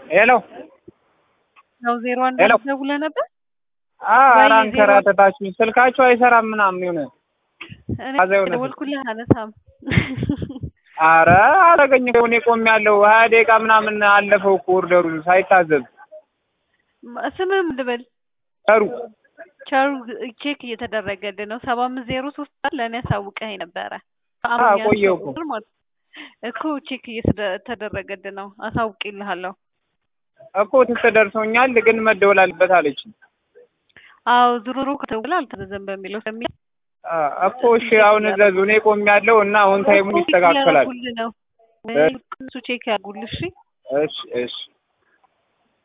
ሄሎ ነው ዜሮ አንድ ሄሎ። ደውለህ ነበር? ኧረ ወይ አንከራተታችሁኝ። ስልካችሁ አይሰራም ምናምን የሆነ እኔ አዛ የሆነ ደወልኩልህ አነሳም። ኧረ አላገኝ እኔ ቆሜያለሁ። ሀያ ደቂቃ ምናምን አለፈው እኮ ኦርደሩ ሳይታዘዝ ስምህ ምን ልበል? ጠሩ ቸሩ ቼክ እየተደረገልህ ነው። ሰባ አምስት ዜሮ ሶስት ለእኔ አሳውቀኸኝ ነበረ። ቆየሁ እኮ። ማለት እኮ ቼክ እየተደረገልህ ነው። አሳውቅልሃለሁ። እኮ ትክ ደርሶኛል፣ ግን መደወል አለበት አለችኝ። አዎ ዙሩሩ ከተውላ አልተዘዘም በሚለው ስለሚ እኮ እሺ አሁን እዘዙ። እኔ ቆሜያለሁ እና አሁን ታይሙ ይስተካከላል። ነው እሱ ቼክ ያርጉልሽ። እሺ እሺ